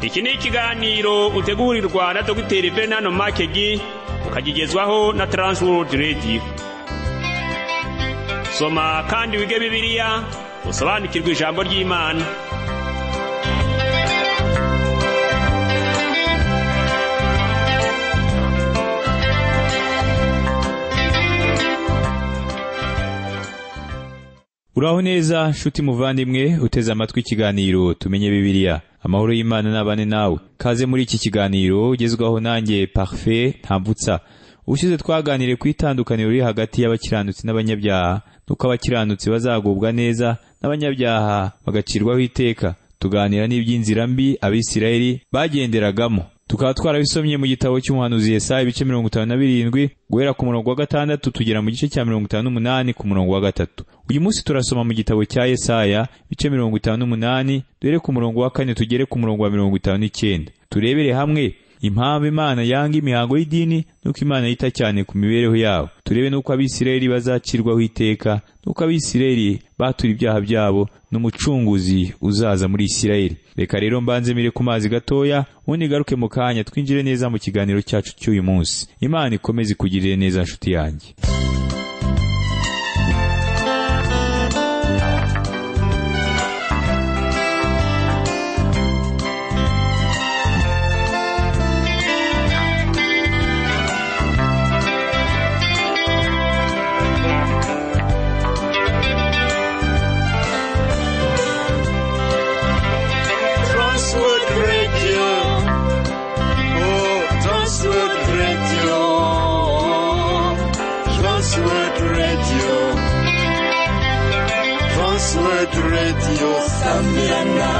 iki ni ikiganiro utegurirwa na dogiteri bernard makegi ukagigezwaho na transworld radio soma kandi wige bibiliya usobanukirwe ijambo ry'imana uraho neza nshuti muvandimwe uteze amatwi ikiganiro tumenye bibiliya amahoro y'imana n'abane nawe kaze muri iki kiganiro ugezwaho nanjye parufe ntambutsa ubushize twaganiriye ku itandukaniro riri hagati y'abakiranutsi n'abanyabyaha nuko abakiranutsi bazagubwa neza n'abanyabyaha bagacirwaho iteka tuganira n'iby'inzira mbi abisirayeli bagenderagamo tukaba twarabisomye mu gitabo cy'umuhanuzi Yesaya ibice mirongo itanu na birindwi guhera ku murongo wa gatandatu tugera mu gice cya mirongo itanu n'umunani ku murongo wa gatatu uyu munsi turasoma mu gitabo cya Yesaya ibice mirongo itanu n'umunani duhere ku murongo wa kane tugere ku murongo wa mirongo itanu n'icyenda turebere hamwe impamvu imana yanga imihango y'idini nuko imana yita cyane ku mibereho yabo turebe nuko abisirayeli bazacirwaho iteka nuko abisirayeli batura ibyaha byabo n'umucunguzi uzaza muri isirayeli reka rero mbanze mire ku mazi gatoya ubundi igaruke mu kanya twinjire neza mu kiganiro cyacu cy'uyu munsi imana ikomeze ikugirire neza nshuti yanjye Transworld Radio. Oh, Transworld Radio. Transworld Radio. Transworld Radio. Sambirana.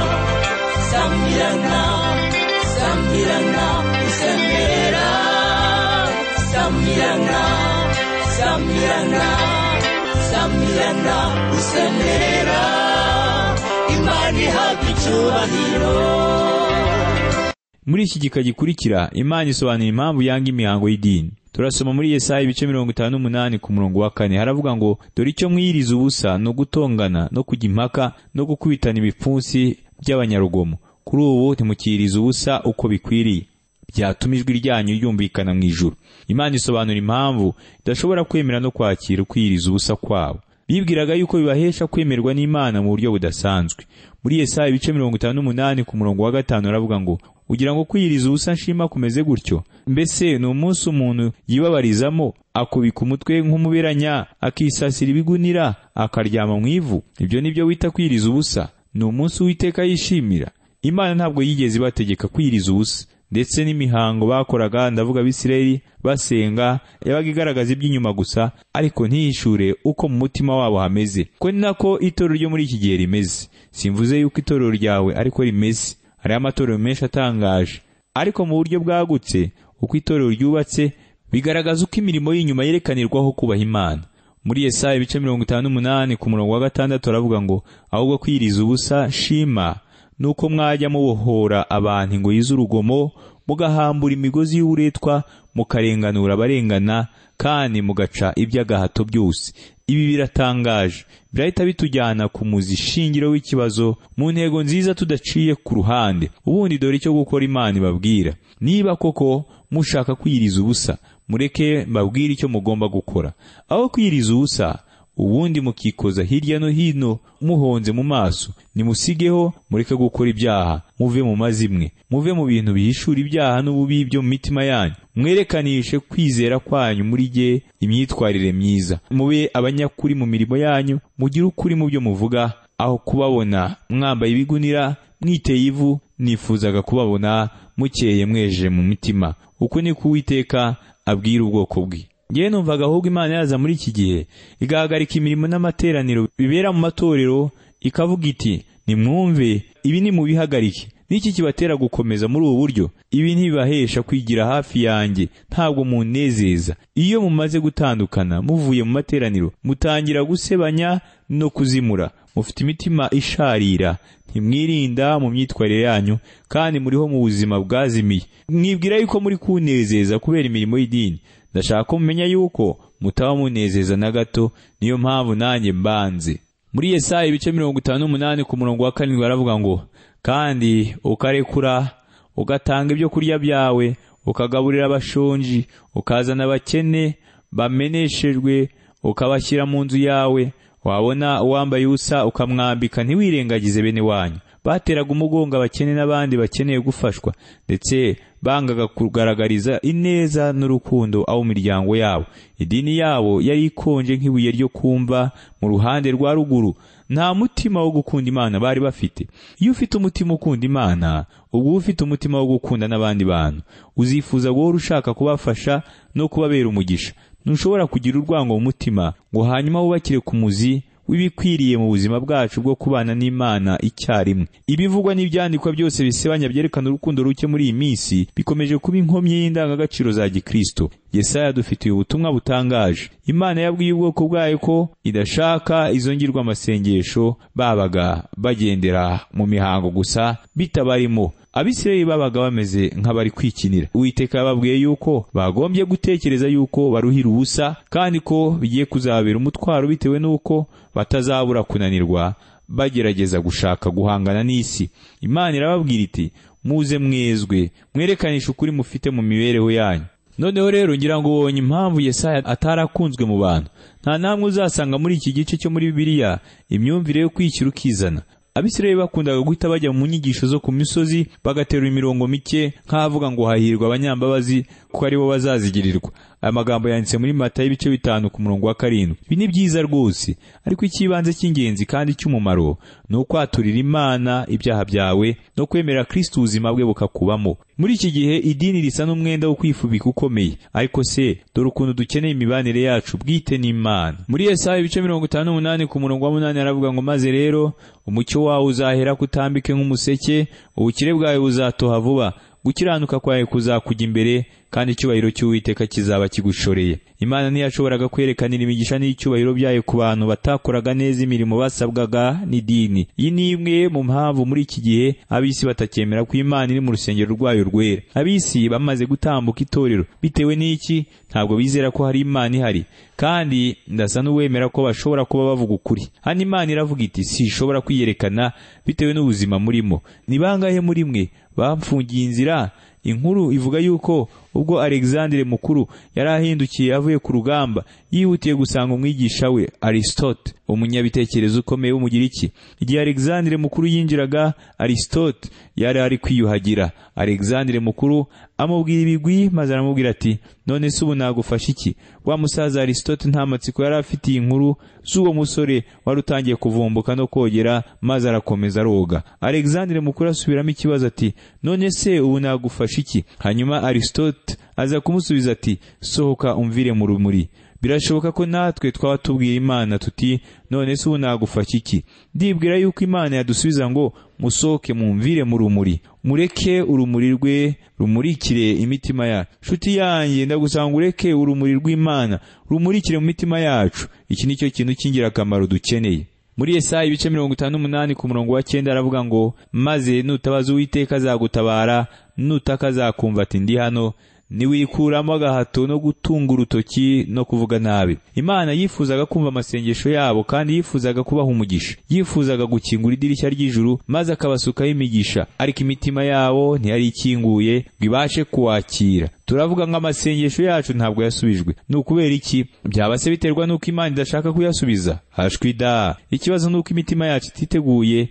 Sambirana. Sambirana. Sambirana. Sambirana. Sambirana. Sambirana. Sambirana. Imani haga icyubahiro. muri iki gika gikurikira imana isobanura impamvu yanga imihango y'idini turasoma muri yesaya ibice mirongo itanu n'umunani ku murongo wa kane haravuga ngo dore icyo mwiyiriza ubusa ni ugutongana no kujya impaka no gukubitana ibipfunsi by'abanyarugomo kuri ubu ntimukiyiriza ubusa uko bikwiriye byatuma ijwi ryanyu ryumvikana mu ijuru imana isobanura impamvu idashobora kwemera no kwakira ukwiyiriza ubusa kwabo bibwiraga yuko bibahesha kwemerwa n'imana mu buryo budasanzwe muri yesaya ibice mirongo itanu n'umunani ku murongo wa gatanu haravuga ngo ugira ngo kwiyiriza ubusa nshima kumeze gutyo mbese ni umunsi umuntu yibabarizamo akubika umutwe nk'umuberanya akisasira ibigunira akaryama mu ivu ibyo ni byo wita kwiyiriza ubusa ni umunsi uwiteka yishimira imana ntabwo yigeze ibategeka kwiyiriza ubusa ndetse n'imihango bakoraga ndavuga abisirayeli basenga yabaga igaragaza iby'inyuma gusa ariko ntihishure uko mu mutima wabo hameze ko ni nako itorero ryo muri iki gihe rimeze simvuze yuko itorero ryawe ariko rimeze hariho amatorero menshi atangaje ariko mu buryo bwagutse uko itorero ryubatse bigaragaza uko imirimo y'inyuma yerekanirwaho kubaha imana muri Yesaya ibice mirongo itanu n'umunani ku murongo wa gatandatu aravuga ngo ahubwo kwiyiriza ubusa shima nuko mwajya mubohora abantu ingoyi z'urugomo mugahambura imigozi y'uburetwa mukarenganura abarengana kandi mugaca iby'agahato byose ibi biratangaje birahita bitujyana ku muzi shingiro w'ikibazo mu ntego nziza tudaciye ku ruhande ubundi dore icyo gukora imana ibabwira niba koko mushaka kwiyiriza ubusa mureke mbabwire icyo mugomba gukora aho kwiyiriza ubusa ubundi mukikoza hirya no hino muhonze mu maso nimusigeho mureke gukora ibyaha muve mu mazimwe muve mu bintu bihishura ibyaha n'ububi byo mu mitima yanyu mwerekanishe kwizera kwanyu muri ge imyitwarire myiza mube abanyakuri mu mirimo yanyu mugire ukuri mu byo muvuga aho kubabona mwambaye ibigunira mwiteye ivu nifuzaga kubabona mukeye mweje mu mitima uko niko uwiteka abwira ubwoko bwe ngewe numvaga ahubwo imana yaza muri iki gihe igahagarika imirimo n'amateraniro bibera mu matorero ikavuga iti nimwumve ibi nimubihagarike n'iki kibatera gukomeza muri ubu buryo ibi ntibibahesha kwigira hafi yanjye ntabwo munezeza iyo mumaze gutandukana muvuye mu materaniro mutangira gusebanya no kuzimura mufite imitima isharira ntimwirinda mu myitwarire yanyu kandi muriho mu buzima bwazimiye mwibwira yuko muri kunezeza kubera imirimo y'idini ndashaka ko mumenya yuko mutaba munezeza na gato niyo mpamvu nanjye mbanze muri yesaya ibice mirongo itanu n'umunani ku murongo wa karindwi baravuga ngo kandi ukarekura ugatanga ibyo kurya byawe ukagaburira abashonji ukazana abakene bameneshejwe ukabashyira mu nzu yawe wabona uwambaye ubusa ukamwambika ntiwirengagize bene wanyu bateraga umugongo abakene n'abandi bakeneye gufashwa ndetse bangaga kugaragariza ineza n'urukundo abo mu miryango yabo idini yabo yari ikonje nk'ibuye ryo kumva mu ruhande rwa ruguru nta mutima wo gukunda imana bari bafite iyo ufite umutima ukunda imana ubwo uba ufite umutima wo gukunda n'abandi bantu uzifuza guhora ushaka kubafasha no kubabera umugisha ntushobora kugira urwango mu mutima ngo hanyuma wubakire ku muzi w'ibikwiriye mu buzima bwacu bwo kubana n'imana icyarimwe ibivugwa n'ibyandikwa byose bisebanya byerekana urukundo ruke muri iyi minsi bikomeje kuba inkomyi y'indangagaciro za gikristo yesaya dufitiye ubutumwa butangaje imana yabwiye ubwoko bwayo ko idashaka izo ngirwamasengesho babaga bagendera mu mihango gusa bitabarimo abisirayeli babaga bameze nk'abari kwikinira uwiteka yababwiye yuko bagombye gutekereza yuko baruhira ubusa kandi ko bigiye kuzababera umutwaro bitewe n'uko batazabura kunanirwa bagerageza gushaka guhangana n'isi imana irababwira iti muze mwezwe mwerekanishe ukuri mufite mu mibereho yanyu noneho rero ngira ngo ubonye impamvu yesaya atarakunzwe mu bantu nta namwe uzasanga muri iki gice cyo muri bibiliya imyumvire yo kwikira ukizana abisirayeli bakundaga guhita bajya mu nyigisho zo ku misozi bagaterura imirongo mike nk'ahavuga ngo hahirwa abanyambabazi kuko aribo bazazigirirwa aya magambo yanditse muri mata y'ibice bitanu ku murongo wa karindwi ibi ni byiza rwose ariko icy'ibanze cy'ingenzi kandi cy'umumaro ni ukwaturira imana ibyaha byawe no kwemera kirisiti ubuzima bwe bukakubamo muri iki gihe idini risa n'umwenda wo kwifubika ukomeye ariko se dore ukuntu dukeneye imibanire yacu bwite n'imana muri Yesaya ibice mirongo itanu n'umunani ku murongo wa munani aravuga ngo maze rero umucyo wawe uzahera kutambike nk'umuseke ubukire bwawe buzatoha vuba gukiranuka kwawe kuzakujya imbere kandi icyubahiro cy'uwiteka kizaba kigushoreye imana ntiyashoboraga kwerekanira imigisha n'icyubahiro byayo ku bantu batakoraga neza imirimo basabwaga n'idini iyi ni imwe mu mpamvu muri iki gihe ab'isi batakemera ko imana iri mu rusengero rwayo rwera ab'isi bamaze gutambuka itorero bitewe n'iki ntabwo bizera ko hari imana ihari kandi ndasa n'uwemera ko bashobora kuba bavuga ukuri hano imana iravuga iti sishobora kwiyerekana bitewe n'ubuzima murimo ni bangahe muri mwe bamfungiye inzira inkuru ivuga yuko ubwo alexandre mukuru yari ahindukiye avuye ku rugamba yihutiye gusanga umwigisha we aristote umunyabitekerezo ukomeye w'umugiriki igihe alexandre mukuru yinjiraga aristote yari ari kwiyuhagira alexandre mukuru amubwira ibigwi maze aramubwira ati none se ubu nagufasha iki wa musaza aristote nta matsiko yari afitiye inkuru z'uwo musore wari utangiye kuvumbuka no kogera maze arakomeza aroga alexandre mukuru asubiramo ikibazo ati none se ubu nagufasha iki hanyuma aristote aza kumusubiza ati sohoka umvire mu rumuri birashoboka ko natwe twaba tubwira imana tuti none se ubu nagufasha iki ndibwira yuko imana yadusubiza ngo musohoke mumvire mu rumuri mureke urumuri rwe rumurikire imitima yacu nshuti yanjye ndagusanga ureke urumuri rw'imana rumurikire mu mitima yacu iki ni cyo kintu cy'ingirakamaro dukeneye muri Yesaya ibice mirongo itanu n'umunani ku murongo wa cyenda aravuga ngo maze nutabaza uwiteka azagutabara nutaka azakumva ati ndi hano ntiwikuramo agahato no gutunga urutoki no kuvuga nabi imana yifuzaga kumva amasengesho yabo kandi yifuzaga kubaha umugisha yifuzaga gukingura idirishya ry'ijuru maze akabasukaho imigisha ariko imitima yabo ntiyari ikinguye ngo ibashe kuwakira turavuga ngo amasengesho yacu ntabwo yasubijwe ni ukubera iki byaba se biterwa n'uko imana idashaka kuyasubiza hashwi da ikibazo ni uko imitima yacu ititeguye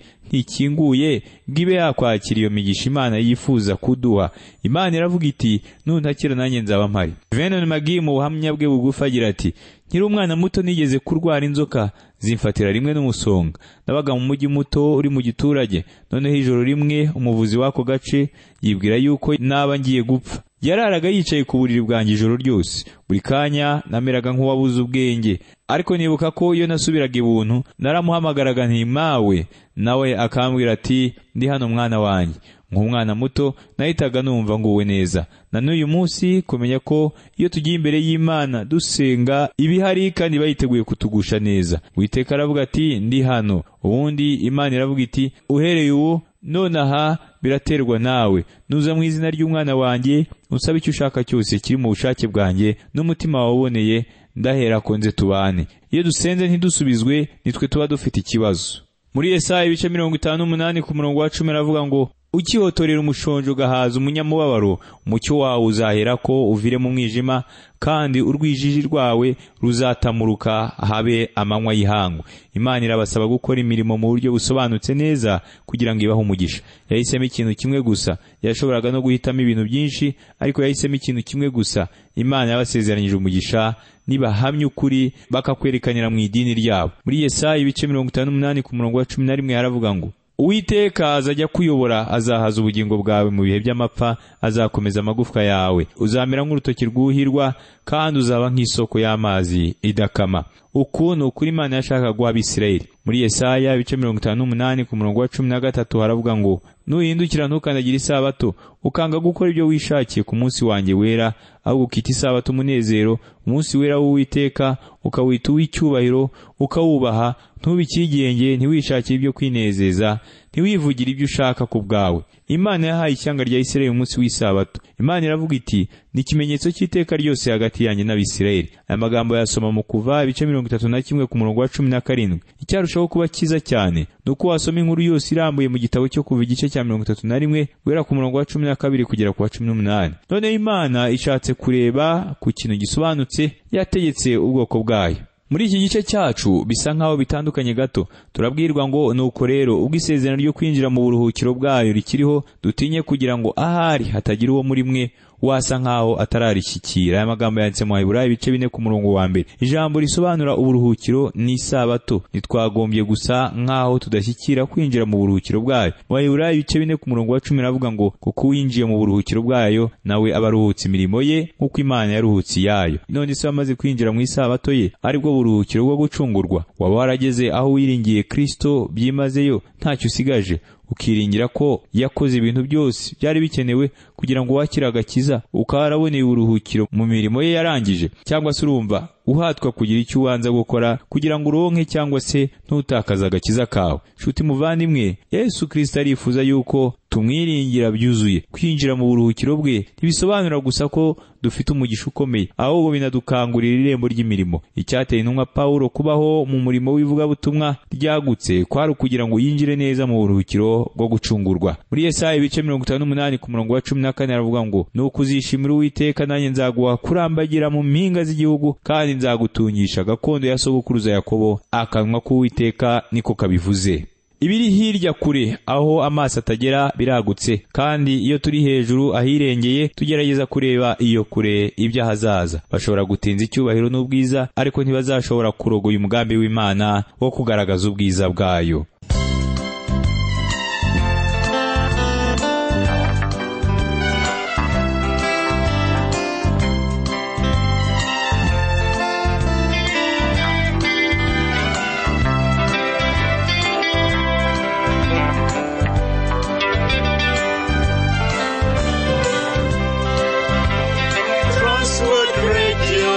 ntikinguye ngo ibe yakwakira iyo migisha imana yifuza kuduha imana iravuga iti nuntakira nanjye nzaba mpari venon magi mu buhamya bwe bugufi agira ati nkiri umwana muto nigeze kurwara inzoka zimfatira rimwe n'umusonga nabaga mu mujyi muto uri mu giturage noneho ijoro rimwe umuvuzi w'ako gace yibwira yuko naba ngiye gupfa yararaga yicaye ku buriri bwanjye ijoro ryose buri kanya nameraga nk'uwabuze ubwenge ariko nibuka ko iyo nasubiraga ibuntu naramuhamagaraga nti mawe nawe akambwira ati ndi hano mwana wanjye nk'umwana muto nahitaga numva nguwe neza na n'uyu munsi kumenya ko iyo tugiye imbere y'imana dusenga ibihari kandi bayiteguye kutugusha neza witeka aravuga ati ndi hano ubundi imana iravuga iti uhereye ubu nonaha biraterwa nawe nuza mu izina ry'umwana wanjye usaba icyo ushaka cyose kiri mu bushake bwanjye n'umutima wawuboneye ndahera ko nze tubane iyo dusenze ntidusubizwe nitwe tuba dufite ikibazo muri Yesaya ibice mirongo itanu n'umunani ku murongo wa cumi aravuga ngo ukihotorera umushonji ugahaza umunyamubabaro umucyo wawe uzahera ko uvire mu mwijima kandi urwijiji rwawe ruzatamuruka habe amanywa y'ihangu imana irabasaba gukora imirimo mu buryo busobanutse neza kugira ngo ibahe umugisha yahisemo ikintu kimwe gusa yashoboraga no guhitamo ibintu byinshi ariko yahisemo ikintu kimwe gusa imana yabasezeranyije umugisha nibahamya ukuri bakakwerekanira mu idini ryabo muri yesaya ibice mirongo itanu n'umunani ku murongo wa cumi na rimwe haravuga ngo uwiteka azajya kuyobora azahaza ubugingo bwawe mu bihe by'amapfa azakomeza amagufwa yawe uzamera nk'urutoki rwuhirwa kandi uzaba nk'isoko y'amazi idakama uku ni ukuri imana yashakaga guha abisirayeli muri yesaya ibice mirongo itanu n'umunani ku murongo wa cumi na gatatu haravuga ngo nuhindukira ntukandagire isabato ukanga gukora ibyo wishakiye ku munsi wanjye wera ahubwo ukita isabato umunezero umunsi wera w'uwiteka ukawita uw'icyubahiro ukawubaha ntubikigenge ntiwishakire ibyo kwinezeza ntiwivugire ibyo ushaka ku bwawe imana yahaye ishyanga rya isirayeli umunsi w'isabato imana iravuga iti ni ikimenyetso cy'iteka ryose hagati yanjye n'abisirayeli aya magambo yasoma mu kuva ibice mirongo itatu na kimwe ku murongo wa cumi na karindwi icyarushaho kuba cyiza cyane ni uko wasoma inkuru yose irambuye mu gitabo cyo kuva igice cya mirongo itatu na rimwe guhera ku murongo wa cumi na kabiri kugera ku wa cumi n'umunani noneho imana ishatse kureba ku kintu gisobanutse yategetse ubwoko bwayo muri iki gice cyacu bisa nk'aho bitandukanye gato turabwirwa ngo nuko rero ubwo isezerano ryo kwinjira mu buruhukiro bwayo rikiriho dutinye kugira ngo ahari hatagira uwo muri mwe wasa nk'aho atararishyikira aya magambo yanditse mu baheburayo ibice bine ku murongo wa mbere ijambo risobanura uburuhukiro n'isabato ntitwagombye gusa nk'aho tudashyikira kwinjira mu buruhukiro bwayo mu baheburayo ibice bine ku murongo wa cumi ravuga ngo kuko uwinjiye mu buruhukiro bwayo nawe aba aruhutse imirimo ye nk'uko imana yaruhutse iyayo none se wamaze kwinjira mu isabato ye aribwo buruhukiro bwo gucungurwa waba warageze aho wiringiye kristo byimazeyo ntacyo usigaje ukiringira ko yakoze ibintu byose byari bikenewe kugira ngo wakire agakiza ukaba waraboneye uburuhukiro mu mirimo ye yarangije cyangwa se urumva uhatwa kugira icyo ubanza gukora kugira ngo uronke cyangwa se ntutakaze agakiza kawe nshuti muvandimwe yesu kirisita arifuza yuko tumwiringira byuzuye kwinjira mu buruhukiro bwe ntibisobanura gusa ko dufite umugisha ukomeye ahubwo binadukangurira irembo ry'imirimo icyateye intumwa pawulo kubaho mu murimo w'ivugabutumwa ryagutse kwari ukugira ngo yinjire neza mu buruhukiro bwo gucungurwa muri yesaya ibice mirongo itanu n'umunani ku murongo wa cumi na kane haravuga ngo ni ukuzishimira uwiteka nanjye nzaguha kurambagira mu mpinga z'igihugu kandi nzagutungisha gakondo ya sogokuruza yakobo akanwa k'uwiteka niko kabivuze ibiri hirya kure aho amaso atagera biragutse kandi iyo turi hejuru ahirengeye tugerageza kureba iyo kure iby'ahazaza bashobora gutinza icyubahiro n'ubwiza ariko ntibazashobora kurogoya umugambi w'imana wo kugaragaza ubwiza bwayo Transworld Radio.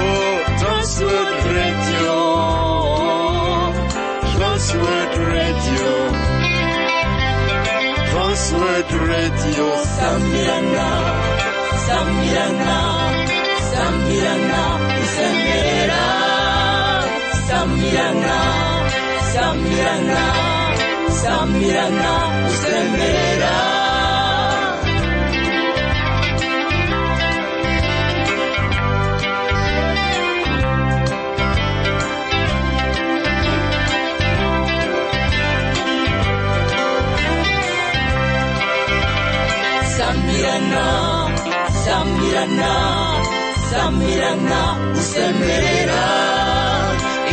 Oh, Transworld Radio. Transworld Radio. Transworld Radio. Samirana, Samirana, Samirana, Samira, Samirana, Samirana, Samirana, Samira. Samirana, Samirana, Samirana, usemerera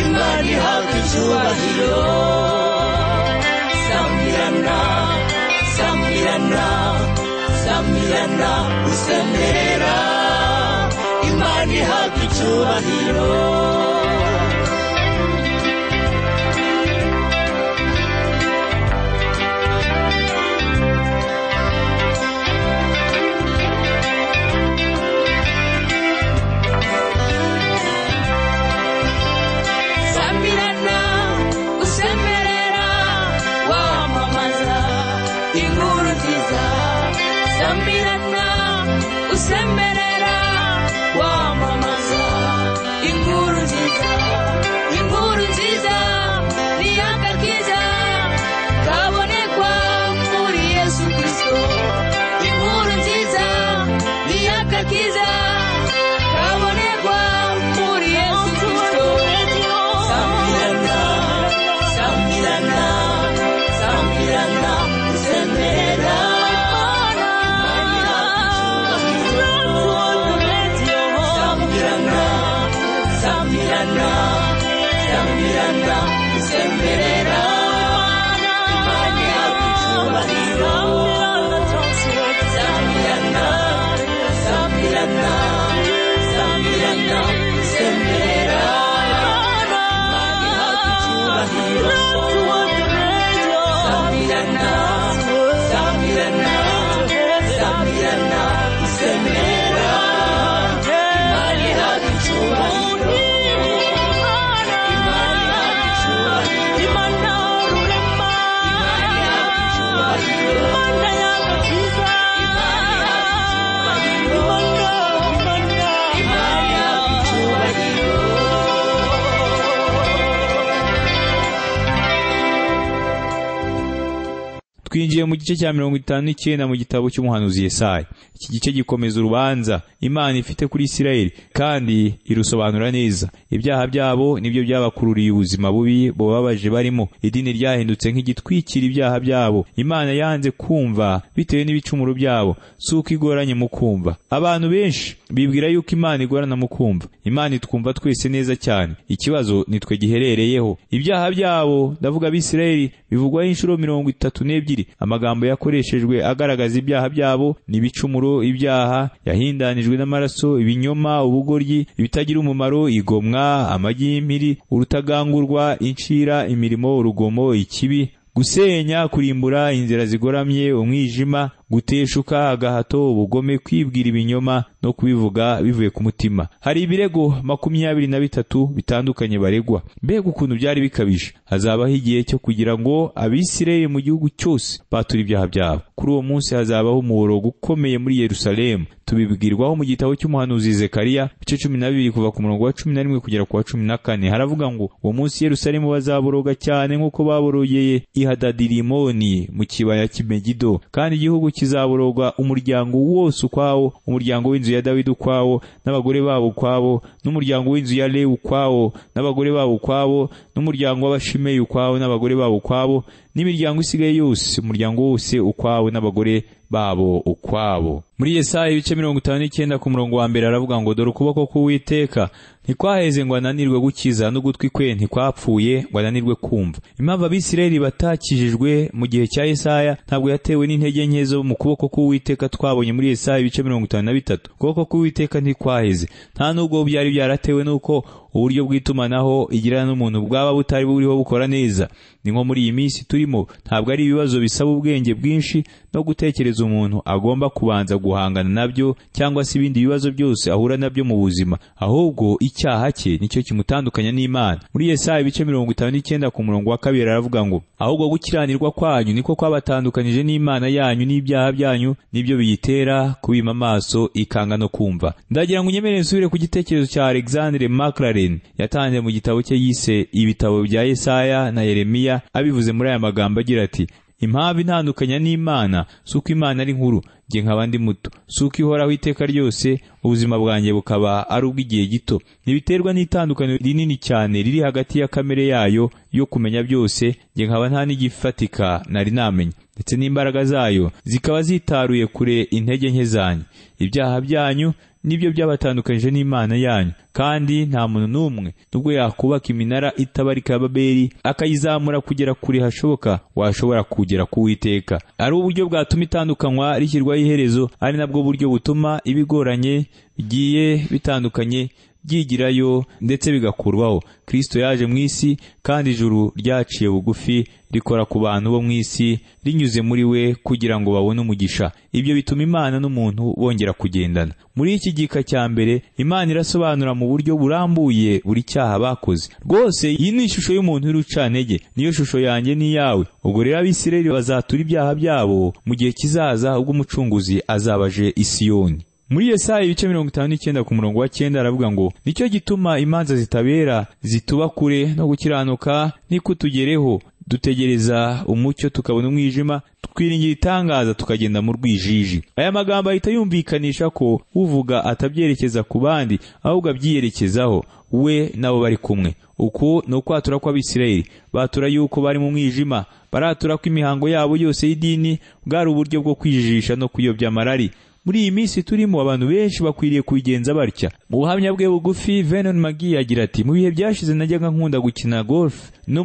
imana ihabwa icyubahiro. Samirana, Samirana, Samirana, usemerera imana ihabwa icyubahiro. Samirana, usemerera wamamaza inkuru nziza. Samirana, usemerera wamamaza inkuru nziza. Inkuru nziza ni akakiza kabonekwa mu gusamirana gusemerera imana ihabwa icyubahiro samirana samirana samirana gusemerera imana ihabwa icyubahiro samirana samirana samirana gusemerera imana ihabwa icyubahiro twinjiye mu gice cya mirongo itanu n'icyenda mu gitabo cy'umuhanuzi Yesaya iki gice gikomeza urubanza imana ifite kuri isirayeli kandi irusobanura neza ibyaha byabo nibyo byabakururiye ubuzima bubi bubabaje barimo idini ryahindutse nk'igitwikira ibyaha byabo imana yanze kumva bitewe n'ibicumuro byabo si uko igoranye mu kumva abantu benshi bibwira yuko imana igorana mu kumva imana itwumva twese neza cyane ikibazo nitwe giherereyeho ibyaha byabo ndavuga abisirayeli bivugwaho inshuro mirongo itatu n'ebyiri amagambo yakoreshejwe agaragaza ibyaha byabo ni ibicumuro ibyaha yahindanijwe n'amaraso ibinyoma ubugoryi ibitagira umumaro igomwa amagi y'impiri urutagangurwa incira imirimo urugomo ikibi gusenya kurimbura inzira zigoramye umwijima guteshuka agahato ubugome kwibwira ibinyoma no kubivuga bivuye ku mutima hari ibirego makumyabiri na bitatu bitandukanye baregwa mbega ukuntu byari bikabije hazabaho igihe cyo kugira ngo abisirayeli mu gihugu cyose bature ibyaha byabo kuri uwo munsi hazabaho umuborogo ukomeye muri yerusalemu tubibwirwaho mu gitabo cy'umuhanuzi zekariya ibice cumi na bibiri kuva ku murongo wa cumi na rimwe kugera ku wa cumi na kane haravuga ngo uwo munsi yerusalemu bazaboroga cyane nk'uko baborogeye ihadadirimoni mu kibaya cy'imegido kandi igihugu kizabororwa umuryango wose ukwawo umuryango w'inzu ya dawidi ukwawo n'abagore babo ukwabo n'umuryango w'inzu ya lewu ukwawo n'abagore babo ukwabo n'umuryango w'abashimeyi ukwawo n'abagore babo ukwabo n'imiryango isigaye yose umuryango wose ukwawo n'abagore babo ukwabo muri yesaya ibice mirongo itanu n'icyenda ku murongo wa mbere aravuga ngo dore ukuboko k'uwiteka ntikwaheze ngo ananirwe gukiza n'ugutwi kwe ntikwapfuye ngo ananirwe kumva impamvu abisirayeli batakijijwe mu gihe cya yesaya ntabwo yatewe n'intege nke zo mu kuboko k'uwiteka twabonye muri yesaya ibice mirongo itanu na bitatu ukuboko k'uwiteka ntikwaheze nta n'ubwo byari byaratewe n'uko uburyo bw'itumanaho igirana n'umuntu bwaba butari buriho bukora neza ni nko muri iyi minsi turimo ntabwo ari ibibazo bisaba ubwenge bwinshi no gutekereza umuntu agomba kubanza guhangana nabyo cyangwa se ibindi bibazo byose ahura nabyo mu buzima ahubwo icyaha cye nicyo kimutandukanya n'imana muri yesaya ibice mirongo itanu n'icyenda ku murongo wa kabiri aravuga ngo ahubwo gukiranirwa kwanyu niko kwabatandukanyije n'imana yanyu n'ibyaha byanyu nibyo biyitera kubima amaso ikanga no kumva ndagira ngo unyemere nsubire ku gitekerezo cya alexandre makrare yatanze mu gitabo cye yise ibitabo bya Yesaya na Yeremiya abivuze muri aya magambo agira ati impamvu intandukanya n'imana si uko imana ari nkuru njye nkaba ndi muto si uko ihoraho iteka ryose ubuzima bwanjye bukaba ari ubw'igihe gito ntibiterwa n'itandukaniro rinini cyane riri hagati ya kamere yayo yo kumenya byose njye nkaba nta n'igifatika nari namenya ndetse n'imbaraga zayo zikaba zitaruye kure intege nke zanyu ibyaha byanyu nibyo byabatandukanyije n'imana yanyu kandi nta muntu n'umwe nubwo yakubaka iminara itabarika ya babeli akayizamura kugera kure hashoboka washobora kugera ku witeka ari uburyo bwatuma itandukanywa rishyirwa iherezo ari nabwo buryo butuma ibigoranye bigiye bitandukanye byigirayo ndetse bigakurwaho kirisito yaje mu isi kandi ijuru ryaciye bugufi rikora ku bantu bo mu isi rinyuze muri we kugira ngo babone umugisha ibyo bituma imana n'umuntu bongera kugendana muri iki gika cya mbere imana irasobanura mu buryo burambuye buri cyaha bakoze rwose iyi ni ishusho y'umuntu w'urucantege niyo shusho yanjye n'iyawe ubwo rero abisirayeli bazatura ibyaha byabo mu gihe kizaza ubwo umucunguzi azabaje isiyoni muri Yesaya ibice mirongo itanu n'icyenda ku murongo wa cyenda aravuga ngo nicyo gituma imanza zitabera zituba kure no gukiranuka nikutugereho dutegereza umucyo tukabona umwijima twiringira itangaza tukagenda mu rwijiji aya magambo ahita yumvikanisha ko uvuga atabyerekeza ku bandi ahubwo abyiyerekezaho we nabo bari kumwe uku ni ukwatura kw'abisirayeli batura yuko bari mu mwijima baratura ko imihango yabo yose y'idini bwari uburyo bwo kwijijisha no kuyobya amarari muri iyi minsi turimo abantu benshi bakwiriye kubigenza batya mu buhamya bwe bugufi venon magi agira ati mu bihe byashize najyaga nkunda gukina golf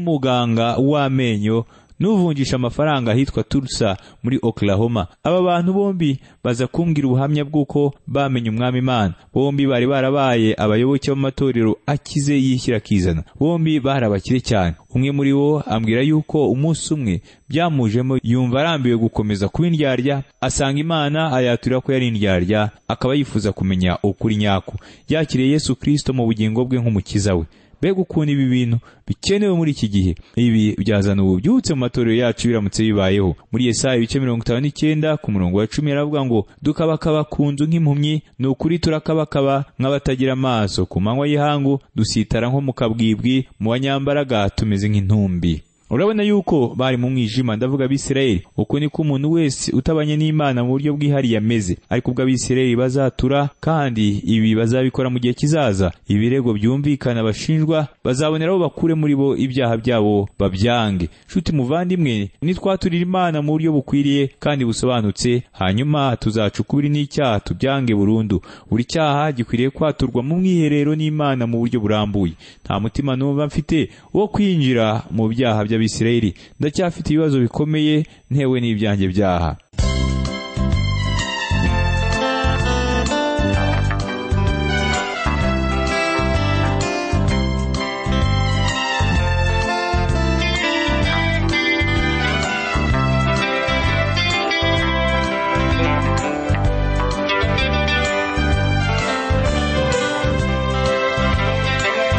n'umuganga w'amenyo n'uvunjisha amafaranga ahitwa Tulsa muri Oklahoma aba bantu bombi baza kumbwira ubuhamya bw'uko bamenye umwami Imana bombi bari barabaye abayoboke b'amatorero akize yishyira akizana bombi bari abakire cyane umwe muri bo ambwira yuko umunsi umwe byamujemo yumva arambiwe gukomeza kuba indyarya asanga Imana ayaturira ko yari indyarya akaba yifuza kumenya ukuri nyako yakiriye Yesu Kristo mu bugingo bwe nk'umukiza we mbega ukuntu ibi bintu bikenewe muri iki gihe ibi byazana ububyutse mu matorero yacu biramutse bibayeho muri Yesaya ibice mirongo itanu n'icyenda ku murongo wa cumi aravuga ngo dukabakaba ku nzu nk'impumyi ni ukuri turakabakaba nk'abatagira amaso ku manywa y'ihangu dusitara nko mu kabwibwi mu banyambaraga tumeze nk'intumbi urabona yuko bari mu mwijima ndavuga abisirayeli uko niko umuntu wese utabanye n'imana mu buryo bwihariye ameze ariko ubwo abisirayeli bazatura kandi ibi bazabikora mu gihe kizaza ibirego byumvikana bashinjwa bazaboneraho bakure muri bo ibyaha byabo babyange nshuti muvandimwe nitwaturira imana mu buryo bukwiriye kandi busobanutse hanyuma tuzaca ukubiri n'icyaha tubyange burundu buri cyaha gikwiriye kwaturwa mu mwiherero n'imana mu buryo burambuye nta mutima numva mfite wo kwinjira mu byaha bya Bisirayeli ndacyafite ibibazo bikomeye ntewe n'ibyanjye byaha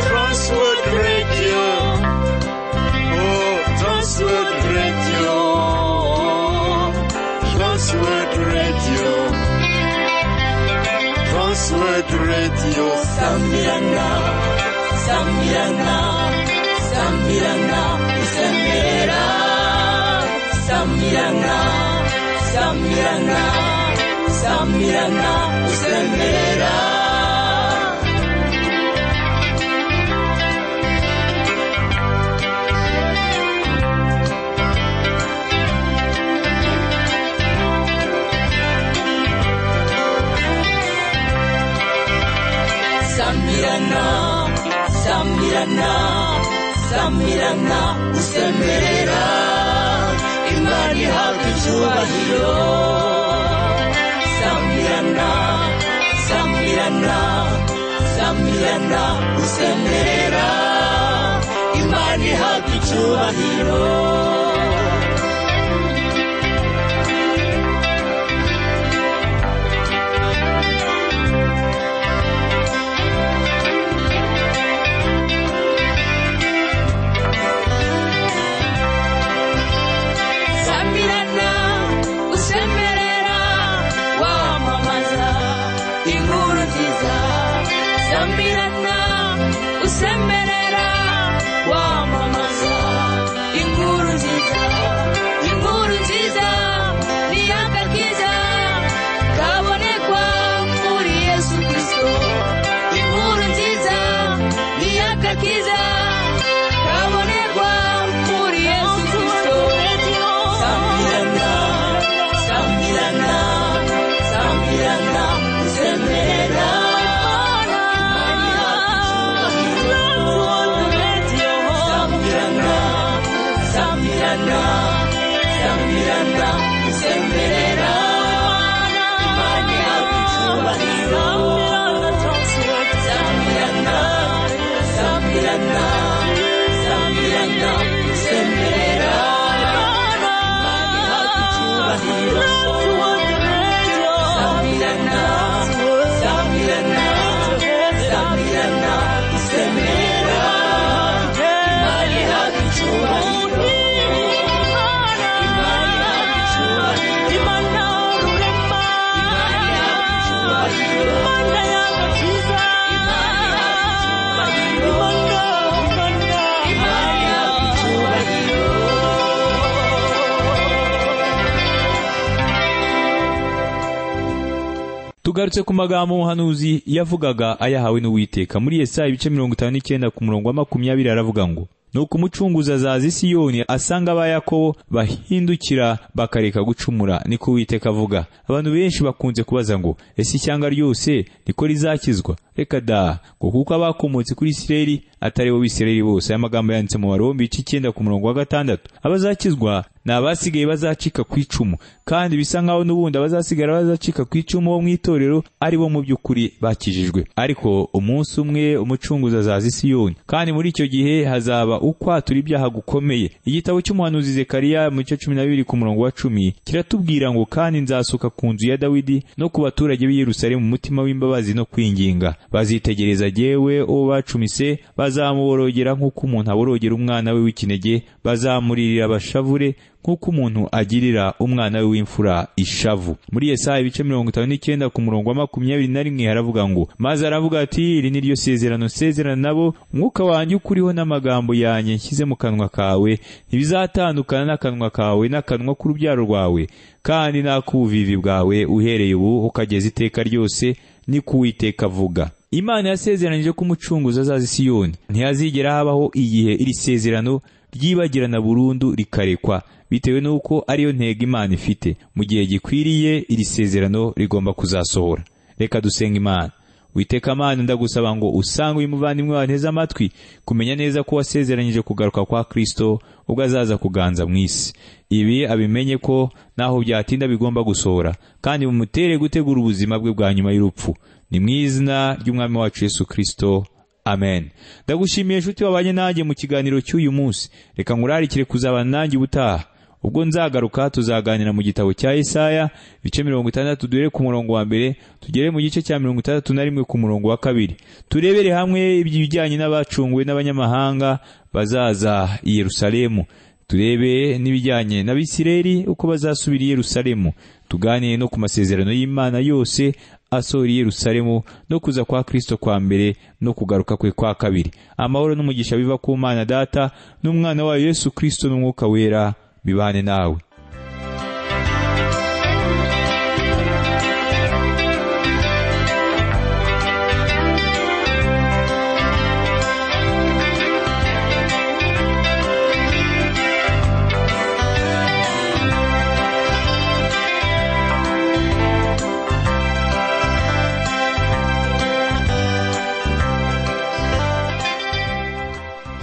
Transworld Radio. Oh, Transworld Radio. Transworld Radio. Transworld Radio. Sambirana, Sambirana, Sambirana, Sambirana, Sambirana, Sambirana, Sambirana, Sambirana. Samirana, Samirana, Samirana, usemerera Imana ihabwa icyubahiro Samirana, Samirana, Samirana, usemerera Imana ihabwa icyubahiro Samirana, usemerera wamamaza inkuru nziza Samirana, usemerera wamamaza inkuru nziza inkuru nziza ni akakiza kabonekwa muri yesu kristo inkuru nziza ni akakiza kabonekwa muri yesu kristo Samirana, Samirana, Samirana, Semera. Samirana, Samirana, Samirana, Semera. Imani yacu icyubahiro. Samirana, Samirana, Samirana, Semera. Imani yacu icyubahiro. Samirana, Samirana, Samirana, Semera. Imani yacu icyubahiro. Imani yacu icyubahiro. tugarutse ku magambo umuhanuzi yavugaga ayahawe n'uwiteka muri Yesaya ibice mirongo itanu n'icyenda ku murongo wa makumyabiri aravuga ngo nuko umucunguzi azaza i siyoni asanga aba yakobo bahindukira bakareka gucumura niko uwiteka avuga abantu benshi bakunze kubaza ngo ese ishyanga ryose niko rizakizwa reka da ngo kuko abakomotse kuri isireri atari bo bisireri bose aya magambo yanditse mu barombi ice icyenda ku murongo wa gatandatu abazakizwa ni abasigaye bazacika ku icumu kandi bisa nk'aho n'ubundi abazasigara bazacika ku icumu bo mu itorero ari bo mu by'ukuri bakijijwe ariko umunsi umwe umucunguzi azaza i siyoni kandi muri icyo gihe hazaba ukwatura ibyaha gukomeye igitabo cy'umuhanuzi zekariya mu gice cumi na bibiri ku murongo wa cumi kiratubwira ngo kandi nzasuka ku nzu ya dawidi no ku baturage b'i yerusalemu umutima w'imbabazi no kwinginga bazitegereza jyewe uwo bacumise bazamuborogera nk'uko umuntu aborogera umwana we w'ikinege bazamuririra abashavure nk'uko umuntu agirira umwana we w'imfura ishavu muri Yesaya ibice mirongo itanu n'icyenda ku murongo wa makumyabiri na rimwe haravuga ngo maze aravuga ati iri ni ryo sezerano sezerana nabo umwuka wanjye ukuriho n'amagambo yanjye nshyize mu kanwa kawe ntibizatandukana n'akanwa kawe n'akanwa k'urubyaro rwawe kandi n'ak'ubuvivi bwawe uhereye ubu ukageza iteka ryose ni kuwiteka avuga imana yasezeranije ko umucunguzi azaza i siyoni ntihazigera habaho igihe iri sezerano ryibagirana burundu rikarekwa bitewe n'uko ariyo ntego imana ifite mu gihe gikwiriye iri sezerano rigomba kuzasohora reka dusenga imana witeka amana ndagusaba ngo usange uyu muvandimwe wanteze amatwi kumenya neza ko wasezeranyije kugaruka kwa kirisito ubwo azaza kuganza mu isi ibi abimenye ko naho byatinda bigomba gusohora kandi bumutere gutegura ubuzima bwe bwa nyuma y'urupfu ni mu izina ry'umwami wacu yesu kirisito amen ndagushimiye inshuti wabanye nanjye mu kiganiro cy'uyu munsi reka ngurarikire kuzabana nanjye ubutaha ubwo nzagaruka tuzaganira mu gitabo cya Yesaya ibice mirongo itandatu duhere ku murongo wa mbere tugere mu gice cya mirongo itandatu na rimwe ku murongo wa kabiri turebere hamwe iby'ibijyanye n'abacunguwe n'abanyamahanga bazaza i yerusalemu turebe n'ibijyanye n'abisireri uko bazasubira i yerusalemu tuganire no ku masezerano y'imana yose asora i yerusalemu no kuza kwa kirisito kwa mbere no kugaruka kwe kwa kabiri amahoro n'umugisha biva ku mana data n'umwana wayo yesu kirisito n'umwuka wera bibane nawe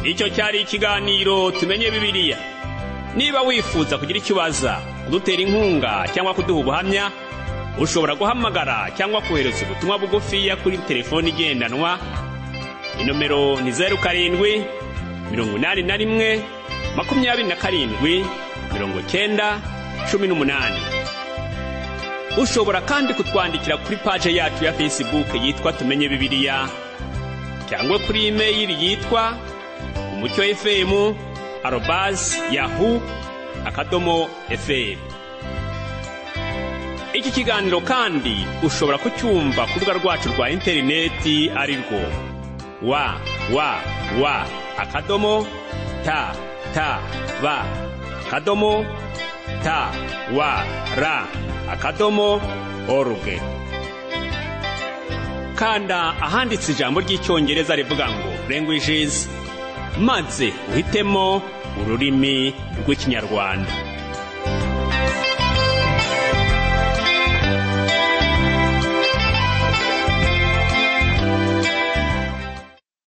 icyo cyari ikiganiro tumenye bibiliya niba wifuza kugira icyo ubaza kudutera inkunga cyangwa kuduha ubuhamya ushobora guhamagara cyangwa kohereza ubutumwa bugufiya kuri telefoni igendanwa inomero ni zeru karindwi mirongo inani na rimwe makumyabiri na karindwi mirongo cyenda cumi n'umunani ushobora kandi kutwandikira kuri paje yacu ya fesibuke yitwa tumenye bibiliya cyangwa kuri imeyili yitwa umucyo efemu arobasi yahu akadomo eferi iki kiganiro kandi ushobora kucyumva ku rubuga rwacu rwa interineti ari rwo wa wa wa akadomo ta ta ba akadomo ta wa ra akadomo oruge kanda ahanditse ijambo ry'icyongereza rivuga ngo languages maze uhitemo ururimi rw'ikinyarwanda